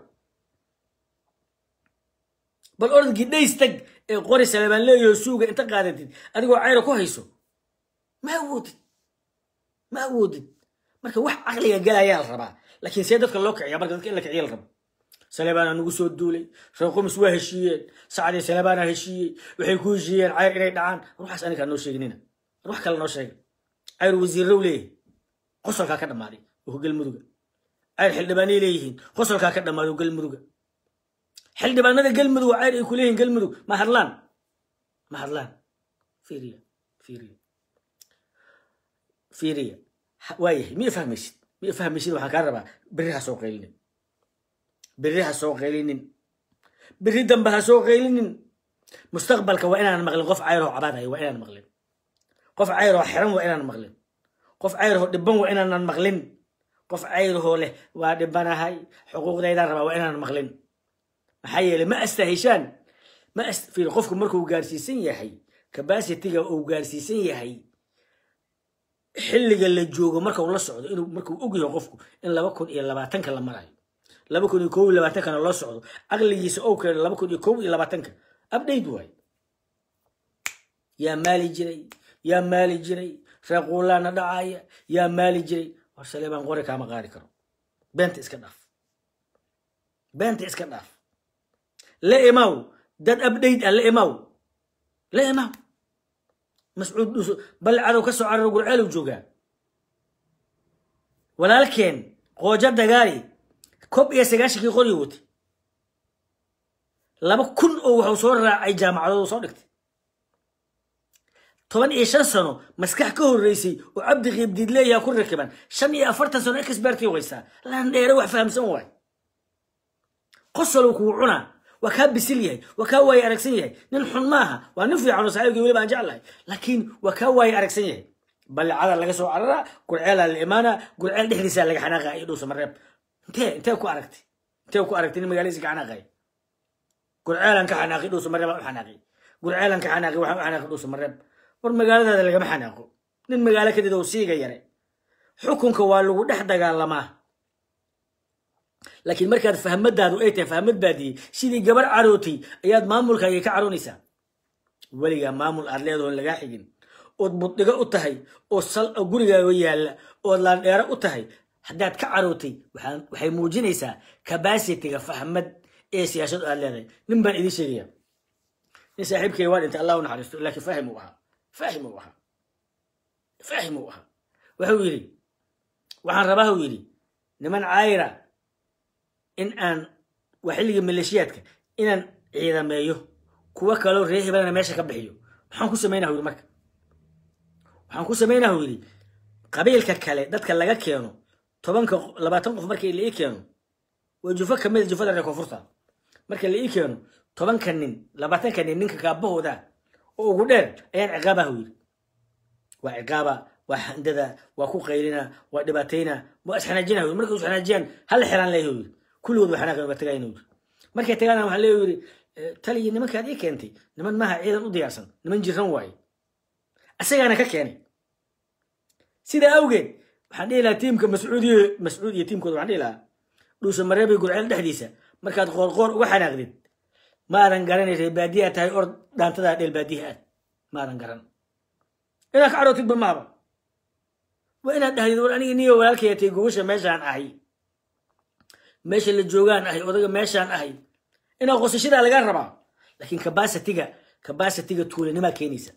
bal orodkii dhays tag ee qori salebaan leeyaho suuga inta qaadatid adigoo cayra ku hayso ma awoodid ma awoodid marka wax caqliga galayaa la rabaa laakiin see dadka loo kiciya marka dadka in la kiciya la rabo salebaana nagu soo duulay reer qumis waa heshiiyeen sacdii salebaana heshiiyey waxay ku heshiiyeen cayr inay dhacaan ruuxaas anigaa noo sheeginina wax kale noo sheega cayr wasiirrow leeyahay qosolkaa ka dhammaaday oo galmuduga cayr xildhibaanay leeyihiin qosolkaa ka dhammaaday oo galmuduga xildhibaanada galmudug cayr ay ku leeyihiin galmudug ma hadlaan ma hadlaan fiiriya fiiriya fiiriya waayahay miya fahmaysid miya fahmaysid waxaan kaa rabaa berri ha soo qaylinin berri ha soo qaylinin berri dambe ha soo qaylinin mustaqbalka waa inaan maqlin qof cayroo cabaadaya waa inaan maqlin qof cayroo xiran waa inaan maqlin qof cayroo dhiban waa inaanan maqlin qof cayroo leh waa dhibanahay xuquuqdaydaan rabaa waa inaan maqlin maxaa yeelay ma astahishaan ma fiir qofku markuu gaarsiisan yahay cabacitiga uu gaarsiisan yahay xilliga la joogo marka uu la socdo inuu markuu og yahay qofku in laba kun iyo labaatanka la marayo laba kun iyo kow iyo labaatankana loo socdo caqligiisa ou keeno laba kun iyo kow iyo labaatanka update waay yaa maali jiray yaa maali jiray reequulaana dhacaya yaa maali jiray war saleebaan qori kaama qaadi karo beenta iska dhaaf beenta iska dhaaf la imaw dad update ah la imaw la imaw mascuud dhuso bal cadow ka soo cararo gurceelow joogaa walaalkeen qoojo dagaali kob iyo sagaashankii qoryo watay laba kun oo waxuu soo raacay jaamacadood soo dhigtay toban iyo shan sano maskax ka horreysay oo cabdi qiibdiid leeyaha ku rakiban shan iyo afartan sano exbertii waysaa laan dheere wax fahamsan waay qosolow kuu cunaa waa kaa bisil yahay waa kaa waaye aragsan yahay nin xun maaha waa nin fiican oo saaxiibkii weliba aan jeclahay laakiin waa kaa waaye aragsan yahay ballicada laga soo cararaa gurceelaa la imaanaa gurceel dhexdiisaa laga xanaaqaa iyo dhuusa mareeb intee intee ku aragtay intee ku aragtay nin magaaladiisa ka xanaaqay gurceelan ka xanaaqi dhuusa mareeb aan u xanaaqi gurceelan ka xanaaqi waxaan u xanaaqi dhuusa mareeb war magaaladaada lagama xanaaqo nin magaalo kadid oo siiga yare xukunka waa lagu dhex dagaalamaa laakiin markaad fahmadaadu ay tahay fahmad baadiyey sidii gabar carootay ayaad maamulkaaga ka caroonaysaa weligaa maamul aad leedaho lagaa xigin ood buddhigo u tahay oo sal oo gurigaaga yaalla ood laandheero u tahay haddaad ka carootay waxay muujinaysaa cabacitiga fahmad ee siyaasad aad leedahay nin baan idiin sheegaya nin saaxiibkay waa dhintay allah u naxariisto laakiin faahim uu ahaa faahim uu ahaa faahim uu ahaa wuxuu yidhi waxaan rabaa uu yidhi niman caayira in aan waa xilligii maleeshiyaadka inaan ciidameeyo kuwo kaloo ree hebelana meesha ka bixiyo maxaan ku samaynaha yidhi marka waxaan ku samaynaha yidhi qabiilka kale dadka laga keeno tobanka labaatan qof markii la ii keeno waa jufo kamid a jufada reer koonfurta marka la ii keeno tobanka nin labaatanka nin ninka kaabahooda oo ugu dheer ayaan ciqaabaha yidhi waa ciqaaba waa handada waa ku qaylina waa dhibaatayna waa isxanaajina yidhi markay isxanaajiyaan hal xiraan leeyahay yidhi kulligood waa xanaaqan waa tagayna yidhi markay tagaana waxaa leeyahay yidhi taliyi nimankaad ii keentay niman maaha ciidan u diyaarsan niman jiran waaye asagaana ka keenay sidaa awgeed waxaan dhihi lahaa tiimka mascuudiy mascuud iyo tiimkooda waxaan dhihi lahaa dhuusa mareebay gurceel dhexdiisa markaad qoorqoor uga xanaaqdid maadan garanay ree baadiyaa tahay or dhaantadaa dheel baadiyaha aad maadan garan inaad ka carootidba maaba waa inaad dhahdid war aniga niyo walaalkayatay gogosha meeshaan ahay meesha la joogaan ahay odaga meeshaan ahay inaad qosashadaa lagaa rabaa laakiin cabacitiga cabacitiga tuulanimaa keenaysa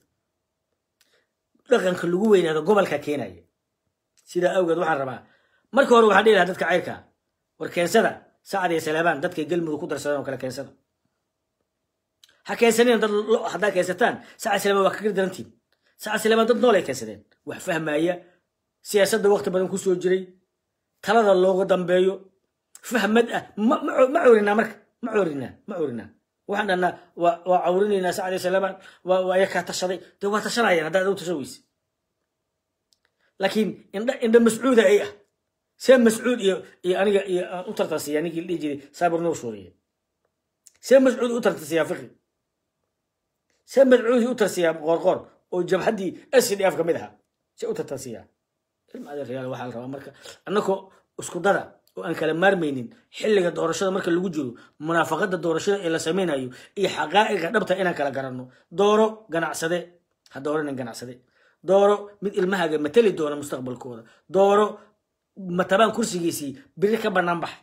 dhaqanka lagu weynaado gobolka keenaya sidaa awgeed waxaan rabaa marka hore waxaan dhihi lahaa dadka cayrka war keensada sacad iyo saleebaan dadkay galmudug ku darsadeen oo kale keensada ha keensanina dad haddaad keensataan sacad saleebaan waa kaga darantiin sacad saleebaan dad nool ay keensadeen wax fahmaya siyaasadda waqti badan kusoo jiray talada looga dambeeyo fahmad ah ma coorinaa marka ma coorinaa ma coorinaa waxaan dhahnaa waa cawrinaynaa sacad iyo saleebaan waa yakaa tashaday dee waa tashanayaan haddaad u tashan weyse laakiin indha indha mascuuda ay ah see mascuud iyo iyo aniga iyo aan u tartansiiyaa ninkii la dhihi jiray saabir nuur suuriye see mascuud u tartansiiyaa fiqi see mascuudi u tarsiyaa qoorqoor oo jabhaddii s d f ka mid ahaa see u tartansiiyaa ilma adeeryaal waxaa la rabaa marka annakoo isku dada oo aan kala maarmaynin xilliga doorashada marka lagu jiro munaafaqada doorashada ee la samaynayo iyo xaqaa'iqa dhabta inaan kala garanno dooro ganacsade ha dooranin ganacsade dooro mid ilmahaaga mateli doona mustaqbalkooda dooro matabaan kursigiisii biri ka bannaan bax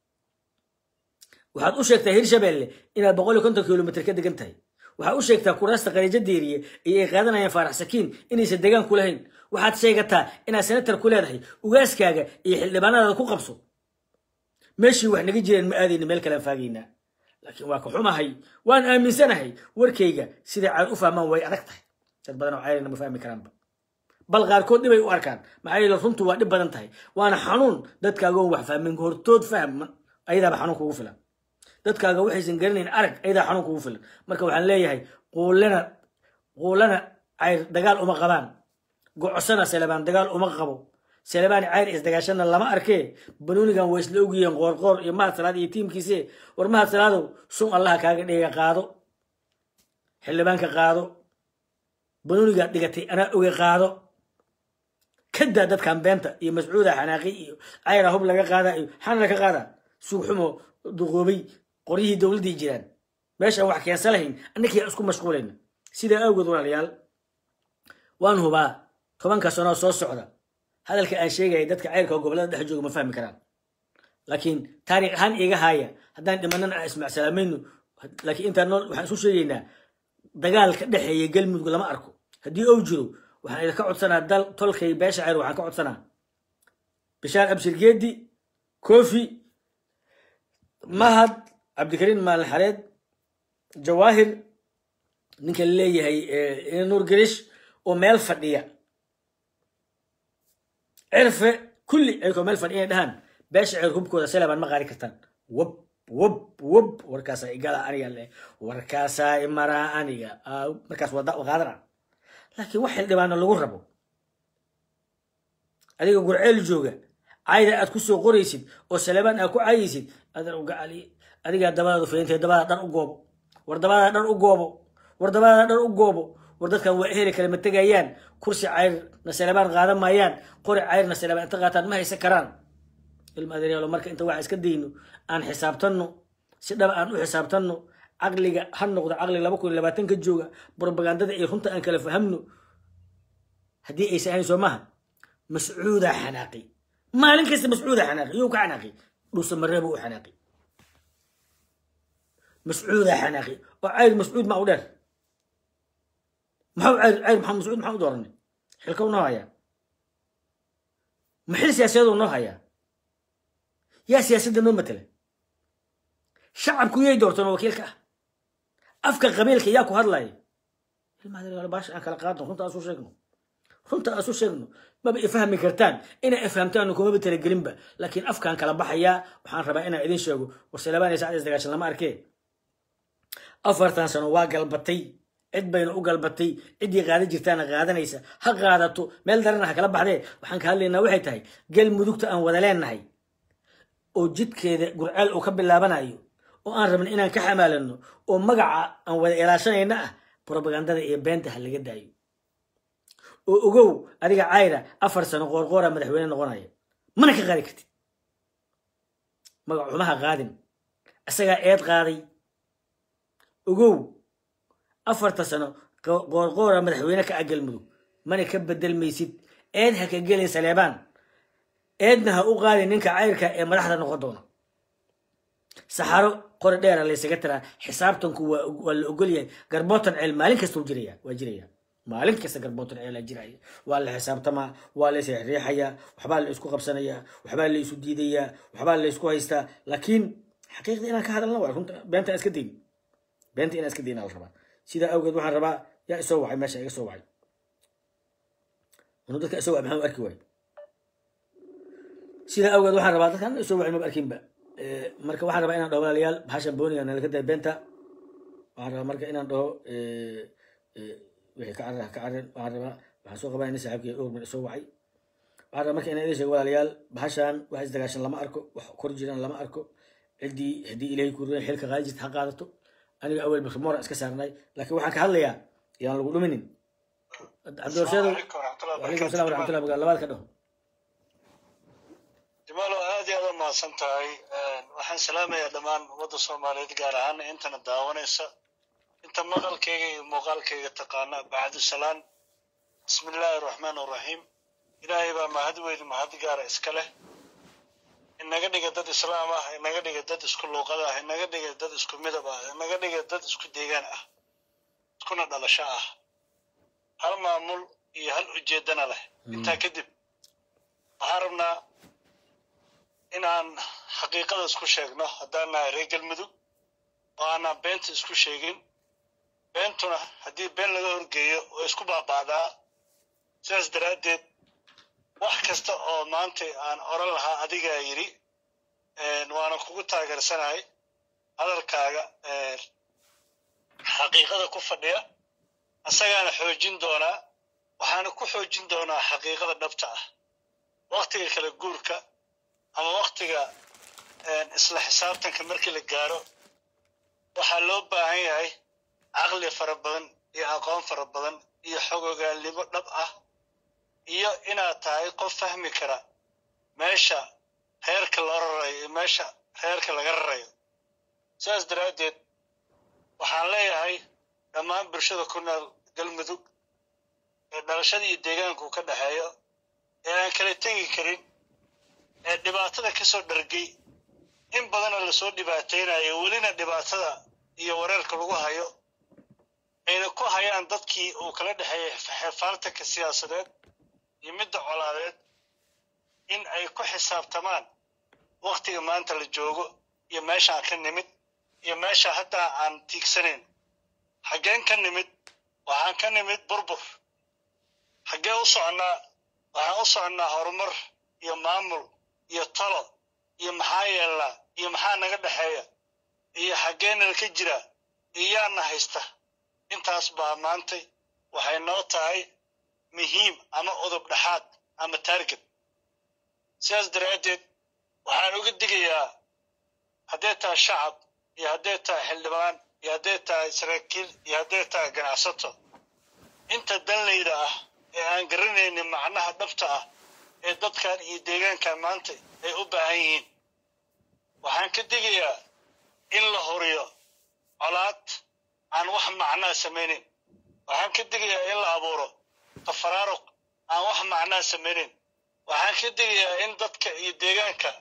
waxaad u sheegtaa hirshabelle inaad boqol iyo konton kilomitr ka degan tahay waxaad u sheegtaa kuraasta qariijo diiriye iyo ay qaadanayaan faarax sakiin inaysan degaan ku lahayn waxaad sheegataa inaad senatar ku leedahay ugaaskaaga iyo xildhibaanadaada ku qabso meeshii wax naga jireen ma aadayna meel kalean faagaynaa laakiin waa ka xumahay waan aaminsanahay warkayga siday caad u fahmaan way adag tahay dad badan oo cayrina ma fahmi karaanba bal qaarkood dhibay u arkaan maxaa yeele runtu waa dhib badan tahay waana xanuun dadkaagoon wax fahmin hortood fahma ayadaaba xanuun kugu filan dadkaaga waxaysan garanayn arag ayadaa xanuun kugu filan marka waxaan leeyahay quulana quulana cayr dagaal uma qabaan gocosana selebaan dagaal uma qabo selebaan cayr isdagaashana lama arkee banuunigan waa isla ogyihiin qoorqoor iyo mahad salaad iyo tiimkiise war mahad salaadow sun allaha kaaga dhiga qaado xildhibaanka qaado banuunigaad dhigatay anaa oge qaado kadaa dadkan beenta iyo mascuuda xanaaqi iyo cayra hub laga qaada iyo xana ka qaada suugxumo duqoobay qoryihii dowladdii jiraan meeshaan wax keensa lahayn annakii isku mashquulayna sidaa awgeed walaalayaal waan hubaa tobanka sanoo soo socda hadalka aan sheegaya dadka cayrka oo gobollada dhex jooga ma fahmi karaan laakiin taariikh ahaan iga haaya haddaan dhimanana aan ismacsalaamayno laakiin intaan nool waxaan isu sheegaynaa dagaalka dhexeeya galmudug lama arko haddii ou jiro waxaan idinka codsanaa dal tolkay beesha cayr waxaan ka codsanaa bishaar abshir geedi kofi mahad cabdikariin maalin xareed jawaahir ninka leeyahay nuur garish oo meel fadhiya cirfe kulli ayagoo meel fadhiya inay dhahaan beesha cayr hubkooda selebaan ma qaari kartaan wab wab wab warkaasaa igala aniga le warkaasaa imaraa aniga markaas wada qaadana laakiin wax xildhibaano lagu rabo adiga gurceel jooga cayda aad ku soo qoraysid oo salebaan aad ku caayaysid adan uga cali adigaa dabadaadu fayntay dabada dhan u goobo war dabada dhan u goobo war dabada dhan u goobo war dadkan waa eheli kale ma tegayaan kursi cayrna salebaan qaadan maayaan qori cayrna salebaan inta qaataan ma haysan karaan ilma adeeryaalo marka inta waxa iska dayno aan xisaabtanno si dhaba aan u xisaabtanno caqliga ha noqdo caqli laba kun iyo labaatan ka jooga propagandada iyo runta aan kala fahamno haddii aysan ahayn soo maha mascuudaa xanaaqi maalin kasta mascuudaa xanaaqi yuu ka xanaaqi dhuusa mareeba u xanaaqi mascuudaa xanaaqi oo cayr mascuud ma u dheer maxau cayr cayr maxaa mascuud maxaa u dooranay xilka u noo hayaa maxil siyaasadeed u noo hayaa yaa siyaasadda noo matala shacabku yay doorteen oo wakiilka ah afka qabiilka yaa ku hadlaya ilmaha baasha aan kala qaadno runta asu sheegno runta asu sheegno maba ifahmi kartaan inay ifhamtaan kumaba talagelinba laakiin afkaan kala baxayaa waxaan rabaa inaan idin sheego warsalabaan iyo sacdees dagaashan lama arkee afartan sano waa galbatay cid bayna u galbatay ciddii qaadan jirtaana qaadanaysa ha qaadato meel darana ha kala baxdee waxaan ka hadlaynaa waxay tahay galmudugta aan wada leenahay oo jidkeeda gurceel uu ka bilaabanayo oo aan rabna inaan ka xamaalano oo magaca aan wada ilaashanayna ah propagandada iyo beenta ha laga daayo oo ogow adiga cayra afar sano qoorqoora madaxweyne noqonaya mana ka qaadi kartid magac xumaha qaadin isagaa eed qaaday ogow afarta sano qoorqoora madaxweyne ka agalmudug mana ka bedelmaysid eed ha ka gelin saleebaan eedna ha u qaadin ninka cayrka ee madaxda noqon doona saxaro qori dheera laysaga tiraa xisaabtanku waa la ogol yahay garbootan ceel maalin kasta jiraya waa jiraya maalin kasta garbootan ceelaa jiraya waa la xisaabtamaa waa la isriixayaa waxbaa la isku qabsanayaa waxbaa la isu diidayaa waxbaa la isku haystaa laakiin xaqiiqda inaan ka hadalna waa runta beenta iska dayn beenta inaan iska dayna la rabaa sidaa awgeed waxaan rabaa yaa isoo wacay meesha iga soo wacay anu dadka isoo wacay maxaan u arki waay sidaa awgeed waxaan rabaa dadkan isoo wacay maba arkinba marka waxaan rabaa inaan dhaho walaalayaal bahashan booniga nalaga day beenta waxaan rabaa marka inaan dhaho wixii ka carar ka carar waxaan rabaa waxaan soo qabaa ina saaxiibkii orman isoo wacay waxaan rabaa marka inaan idin sheego walaalayaal bahashan wax isdagaashan lama arko wax kor jiraan lama arko ciddii haddii ilaahay ku ruyan xilka qaadi jirta ha qaadato aniga awel bakrimora iska saarnay laakiin waxaan ka hadlayaa yaan lagu dhuminin cabdiwarsheedo wacalaykum assalam waraxmatullah bagaa labaad ka dhaho jamaalo aad iyo aad u mahadsan tahay waxaan salaamayaa dhammaan ummadda soomaaliyeed gaar ahaan intana daawanaysa inta maqalkayga iyo muuqaalkayga taqaana bacdu salaan bismi illaahi araxmaan araxiim ilaahay baa mahad weyn mahad gaara iska leh inaga dhiga dad islaam ah inaga dhiga dad isku luuqad ah inaga dhiga dad isku midab ah inaga dhiga dad isku deegaan ah iskuna dhalasho ah hal maamul iyo hal ujeedana leh intaa kadib waxaan rabnaa inaan xaqiiqada isku sheegno haddaan nahay reer galmudug oo aanaan beenta isku sheegin beentuna haddii been laga horgeeyo oo isku baaba'daa sidaas daraaddeed wax kasta oo maanta aan oran lahaa adigaa yidhi waana kugu taageersanahay hadalkaaga xaqiiqada ku fadhiya asagaana xoojin doonaa waxaana ku xoojin doonaa xaqiiqada dhabta ah waktiga kala guurka ama waktiga isla xisaabtanka markii la gaaro waxaa loo baahan yahay caqli fara badan iyo aqoon fara badan iyo xogogaalnimo dhab ah iyo inaad tahay qof fahmi kara meesha reerka loo rarayo iyo meesha reerka laga rarayo sidaas daraaddeed waxaan leeyahay dhammaan bulshada ku nool galmudug ee dhalashada iyo deegaanku ka dhexeeyo ee aan kala tegi karin ee dhibaatada ka soo dhargay in badanoo lasoo dhibaataynayo welina dhibaatada iyo wareerka lagu hayo ayna ku hayaan dadkii uu kala dhexeeyay xeefaaltanka siyaasadeed iyo midda colaadeed in ay ku xisaabtamaan waktiga maanta la joogo iyo meeshaan ka nimid iyo meesha haddaa aan tiigsanayn xaggeen ka nimid waxaan ka nimid burbur xaggee u soconnaa waxaan u soconnaa horumar iyo maamul iyo talo iyo maxaa yeelnaa iyo maxaa naga dhexeeya iyo xaggeenala ka jira iyo yaana haysta intaas baa maantay waxay noo tahay muhiim ama udub dhexaad ama taarget sidaas daraaddeed waxaan uga digayaa hadday tahay shacab iyo hadday tahay xildhibaan iyo hadday tahay saraakiil iyo hadday tahay ganacsato inta danlayda ah ee aan garanaynin macnaha dhabta ah ee dadkan iyo deegaankan maanta ay u baahan yihiin waxaan ka digayaa in la horiyo colaad aan wax macnaa samaynin waxaan ka digayaa in la abuuro tafaraaruq aan wax macnaa samaynin waxaan ka digayaa in dadka iyo deegaanka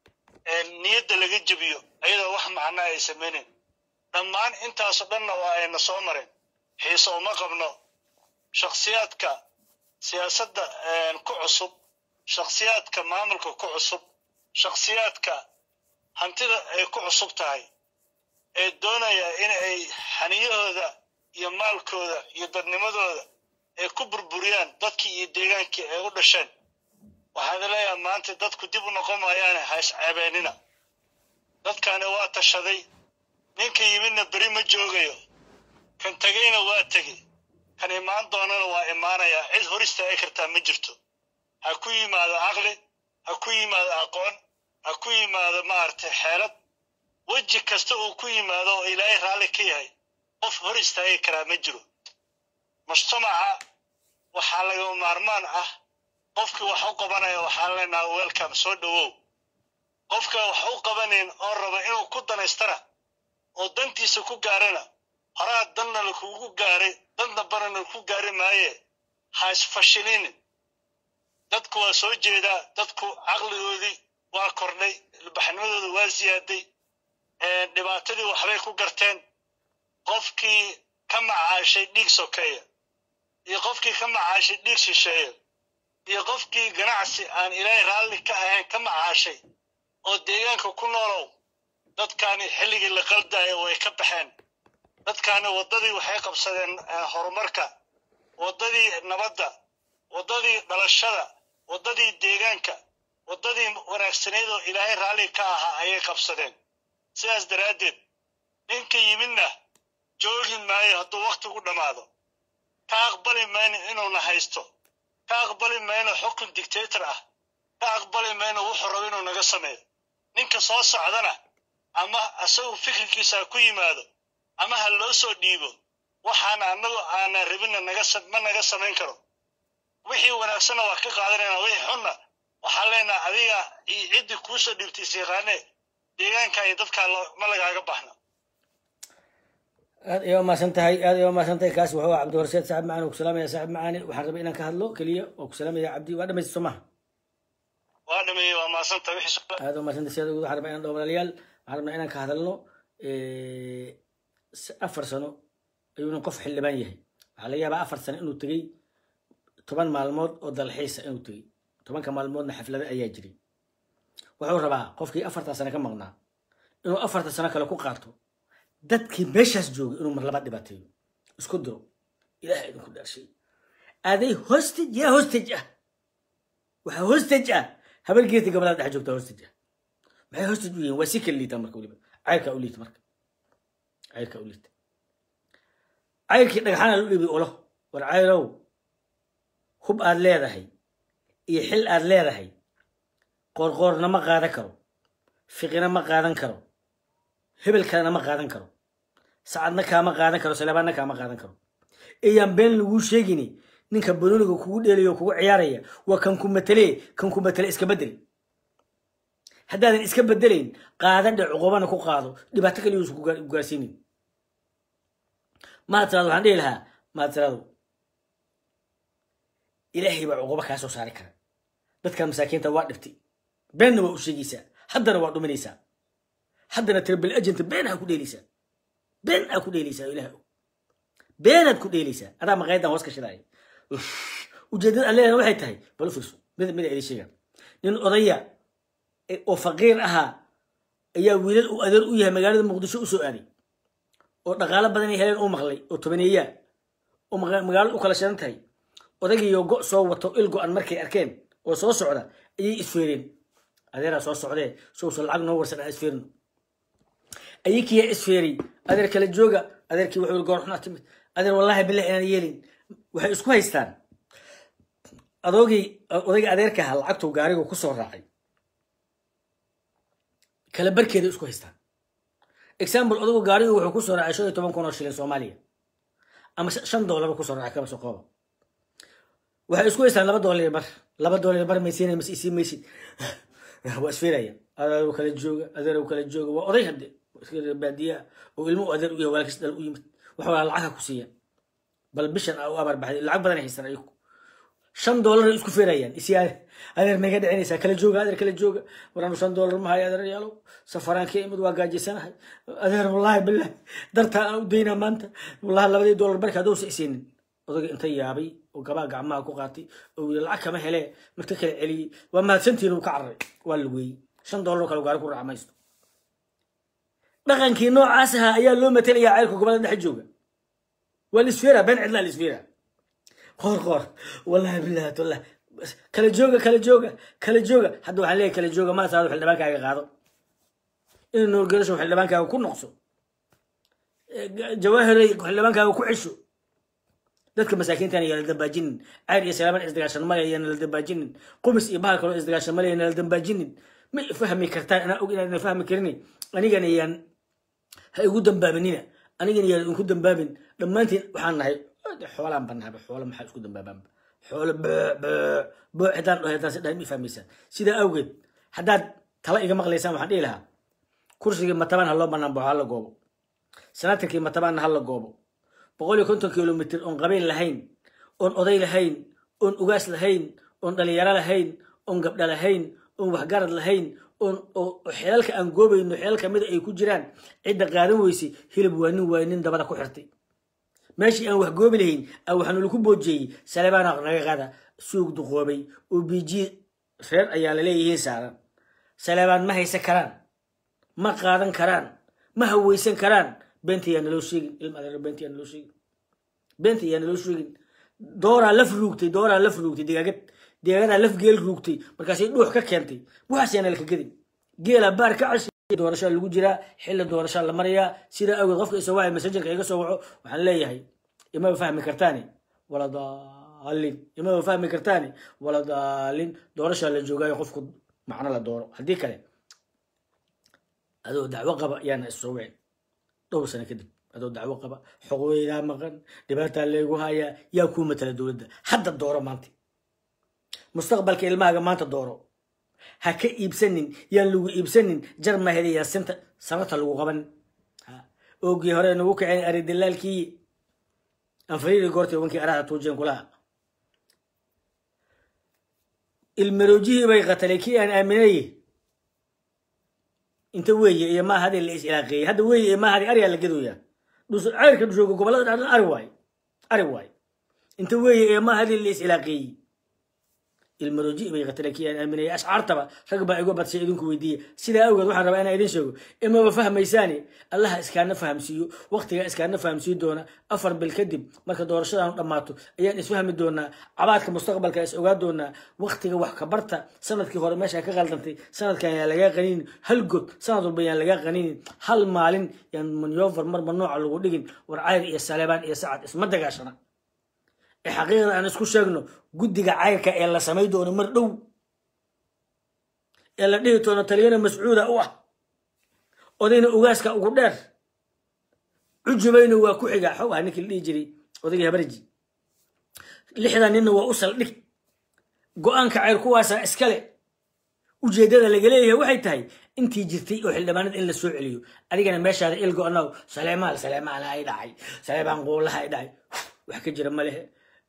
niyadda laga jebiyo ayadoo wax macnaa ay samaynin dhammaan intaasoo dhanna waa ayna soo mareen xiise uma qabno shakhsiyaadka siyaasadda ku cusub shakhsiyaadka maamulka ku cusub shakhsiyaadka hantida ay ku cusub tahay ee doonaya in ay xaniyahooda iyo maalkooda iyo dadnimadooda ay ku burburiyaan dadkii iyo deegaankii ay u dhasheen waxaan leeyahay maanta dadku dib u noqon maayaane ha isceebeenina dadkani waa tashaday ninka yimidna beri ma joogayo kan tegeyna waa tegi kan imaan doonana waa imaanayaa cid hor istaagi kartaa ma jirto ha ku yimaado caqli ha ku yimaado aqoon ha ku yimaado maaragtay xeelad weji kasta uu ku yimaado oo ilaahay raalli ka yahay qof hor istaagi karaa ma jiro mujtamaca waxaa lagama maarmaan ah qofkii wax u qabanaya waxaan leenaha welcome soo dhowow qofka wax u qabanayn oo raba inuu ku danaystana oo dantiisa ku gaarana horaa danna lakugu gaaray dan dambana laku gaari maaye ha isfashilinin dadku waa soo jeedaa dadku caqligoodii waa kordhay ilbaxnimadooda waa siyaaday dhibaatadii waxbay ku garteen qofkii ka macaashay dhiig sokeeya iyo qofkii ka macaashay dhiig shisheeya iyo qofkii ganacsi aan ilaahay raalli ka ahayn ka macaashay oo deegaanka ku noolow dadkaani xilligii la qaldaayo way ka baxeen dadkaani waddadii waxay qabsadeen horumarka waddadii nabadda waddadii dhalashada waddadii deegaanka waddadii wanaagsanayd oo ilaahay raalli ka ahaa ayay qabsadeen sidaas daraaddeed ninka yimidna joogi maayo hadduu wakhtigu dhammaado ka aqbali mayno inuuna haysto ka aqbali mayno xukun dictator ah ka aqbali mayno wuxuu rabo inuu naga sameeyo ninka soo socdana ama asagu fikirkiisa ha ku yimaado ama ha loo soo dhiibo waxaana annagu aanan rabinna naga ma naga samayn karo wixii wanaagsanna waa ka qaadanayna wixii xunna waxaan leenaha adiga iyo ciddii kuu soo dhiibtay siiqaane deegaanka iyo dadkaa ma lagaaga baxna aad ayaa umaasan tahay aad ayaa umaasan tahay kaas wuxuu cabdi horseed saaxib macaani oo ku salaamaya saaxib macaani waxaan rabay inaan ka hadlo keliya oo ku salaamaya cabdi waa dhamaysta soo maha waa dhameeyey waa maasanta wixii aad umaasan tahay siyaada waxaan rabaa inaan dhaho walaalayaal waxaan rabnaa inaan ka hadalno afar sano ayuuna qof xildhibaan yahay waxaa laga yaabaa afar sano inuu tegey toban maalmood oo dalxiisa inuu tegey tobanka maalmoodna xaflado ayaa jiray wuxuu rabaa qofkii afartaa sano ka maqnaa inuu afarta sano kale ku qaato dadkii meeshaas joogay inuu mar laba dhibaateeyo isku diro ilaah idinku dhaarshay aday hostage yaa hostage ah waxaa hostage ah habargeeta gabadha dhex joogtaa hostage ah maxay hostage u yihiin waa si kala liitaa marka weliba cayrkaa u liita marka cayrkaa u liita cayrkii dhagxaana lu dhibi ulo war cayrow hub aad leedahay iyo xil aad leedahay qoorqoorna ma qaadan karo fiqina ma qaadan karo hebel kalena ma qaadan karo sacadna kaama qaadan karo saleebaanna kaama qaadan karo iyaan been laguu sheegini ninka banooniga kugu dheelayo kugu ciyaaraya waa kan ku matelee kan ku matele iska bedel haddaadan iska bedelayn qaadan dhe cuqubana ku qaado dhibaato kaliya uusan ku gaarsiinin maatirado waxaan dhihi lahaa maatirado ilaahay baa cuquba kaa soo saari kara dadkan masaakiinta waa dhibtay beenna waa u sheegaysaa haddana waa dhuminaysaa haddana triple agent been aa ku dheelaysaa been aa ku dheelaysaa ilaah beenaad ku dheelaysaa adaa maqaayaddan hoos ka shidaaya ujeeddada aan leedahay waxay tahay bal u fiirso mid mid idin sheega nin odaya oo faqiir ahaa ayaa wiilal uu adeer u yahay magaalada muqdisho u soo aaday oo dhaqaalo badan ay heleen u maqlay oo tobaneeyaa oo magaalada u kala shidan tahay odaygiiyo go' soo wato il go-an markay arkeen oo soo socda ayay isfeereen adeeraa soo socdee sowso lacag noo warsan aan isfeerno ayakiyaa isfeeray adeer kala jooga adeerkii wuxuu goor xunaa timid adeer wallahi billah inaan yeelin waxay isku haystaan adoogii odayga adeerka ahaa lacagtuu gaarigu ku soo raacay kala barkeeda isku haystaan example odagu gaarigu wuxuu ku soo raacay shan iyo toban kun oo shilin soomaaliya ama shan doolar ku soo raacay kaba soo qooba waxay isku haystaan laba doolar bar laba doolar bar maysiina mas isii maysid waa isfiiraya adeerow kala jooga adeerow kala jooga waa oday hadde iska reer baadiyaha oo ilmo u adeer u yahay walaalkiis dhal u yimid waxa waa lacagha ku siiyaan bal bishan aa u abaar baxday lacag badan ay haysan ayagu shan doolar ay isku feerayaan isyaa adeer naga dhicinaysaa kala jooga adeer kala jooga waranu shan doolar ma hayo adeer yaalow safaraan ka imid waa gaajaysanahay adeer wallaahi bilahi dartaa aan u daynaa maanta wallahi labadii doolar barka hadowsa isiinin odaga inta yaabay oo gabaa gacmaha ku qaatay oo yiri lacag kama hele marka kala celiyey waa mahadsantiin uu ka cararay waa lugeeyey shan doolar oo kale gaari ku raaca maysto dhaqankii noocaas ahaa ayaa loo matelayaa ceelka gobolada dhexe jooga waa lisfeera been cidlaa lisfeera qoor qoor wallahi billahi wallah kala jooga kala jooga kala jooga hadda waxaan leeyahay kala jooga ma saado xildhibaankaaga qaado in nuurgelasho xildhibaankaaga ku noqso jawaahiray xildhibaankaaga ku cesho dadka masaakiintan ayaa la dambaajinin cayr iyo salaaman isdagaashan male ayaana la dambaajinin qumis iyo bahal kaloo isdagaashan male ayaana la dambaajinin ma fahmi kartaan anaa og inaadna fahmi karin anigana yaan ha igu dambaabinina anigana yaan idinku dambaabin dhammaantiin waxaan nahay xoolaan banaaba xoolo maxaa isku dambaabaanba xoolo boo cidaan dhaho haddaan si dhahay ma fahmaysaan sidaa awgeed haddaad tala iga maqlaysaan waxaan dhihi lahaa kursigii matabaan ha loo banaan baxo hala goobo sanaatarkii matabaanna hala goobo boqol iyo konton kilomitr oon qabiil lahayn oon oday lahayn oon ugaas lahayn oon dhalinyaro lahayn oon gabdha lahayn oon waxgarad lahayn oon xeelalka aan goobayno xeelal kamida ay ku jiraan cidda qaadan weysay hilib waa nin waay nin dabada ku xirtay meeshii aan wax goobi lahayn a waxaanu laku boojiyey salebaana naga qaada suug duqoobay oo biji reer ayaa laleeyihiin saaran salebaan ma haysan karaan ma qaadan karaan ma haweysan karaan beenta yaa naloo sheegin ilma adeer beenta yaa naloo sheegin beenta yaa naloo sheegin dooraa laf ruugtay dooraa laf ruugtay digaagad digaagadaa laf geel ruugtay markaasay dhuux ka keentay waxaas yaa nalka gedin geela baar ka cashay doorashaa lagu jiraa xilli doorashaa la marayaa sidaa awgeed qofka isoo wacay messengerka iga soo waco waxaan leeyahay imaba fahmi kartaani wala daalin imaba fahmi kartaani wala daalin doorashaa la joogaayo qofku macno la dooro haddii kale adoo dacwo qaba yaana issoo wicin dhowr sano kadib adoo dacwo qaba xoqweydaa maqan dhibaataa leegu hayaa yaa kuu matala dowladda hadda dooro maanta mustaqbalka ilmahaaga maanta dooro ha ka iibsanin yaan lagu iibsanin jar maheda yaa sinta sanata lagu qaban oogii hore nagu kaceen aridilaalkii anfariiri goortay wankii araha tuujeen kulaha ilmaroojihii bay qatalay kii aan aaminayey inta weeye iyo maaha hadii la is ilaaqeeyey hadda weeye iyo maaha hadii ariyaa la gadooyaa ceyrka dhushooga gobolada dhacdan ari waay ari waay inta weeye iyo maaha hadii la is ilaaqeeyey ilmarooji bay qatala kii aan aaminayay ashcaartaba rag baa igu badshay idinku weydiiye sidaa awgeed waxaan rabaa inaan idin sheego imaba fahmaysaani allaha iskaana fahamsiiyo waqtigaa iskaana fahamsiin doona afar bil kadib marka doorashadaanu dhammaato ayaan isfahmi doonaa cabaadka mustaqbalka is ogaa doonaa waqtiga wax ka barta sanadkii hore meeshaa ka qaldantay sanadkan yaan lagaa qaninin hal god sanad walba yaan lagaa qaninin hal maalin yaan manyover marba nooca lagu dhigin war cayr iyo saleebaan iyo sacad isma dagaashana ee xaqiiqda aan isku sheegno guddiga cayrka ee la samay doono mar dhow ee la dhihi doono taliyana mascuuda u ah odayna ugaaska ugu dheer cujubayna waa ku xigaa xow ah ninkii la dhihi jiray odaygii habarji lixdan ninna waa u saldhig go-aanka cayr kuwaasaa iskale ujeeddada laga leeyahay waxay tahay intii jirtay oo xildhibaanada in la soo celiyo adigana meeshaada ilgo anaw saleemaal saleemaana ay dhacay saleemaan quulaha ay dhacay wax ka jira ma lehe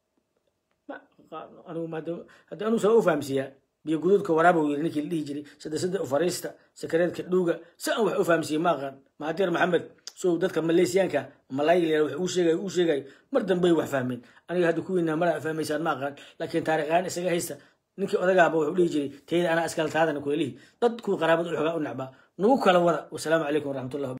hadda anuu saa u fahamsiiyaa biyo guduudka waraaba yiri ninkii la dhihi jiray sadesada ufariista sakareedka dhuuga si aan wax u fahamsiiyey ma aqaan mahatir maxamed sow dadka maleysiyaanka malaayga wax uu sheegay uu sheegay mar dambey wax fahmeen aniga hadda kuwiina mara fahmaysaan ma aqaan laakiin taariikhaan isaga haysta ninkii odagaaba wuxuu dhihi jiray tayda anaa iskala taadana kulelihi dad kuwii qaraabada u xogaa u nacbaa nagu kala wada wasalaamu calaykum waraxmatullahi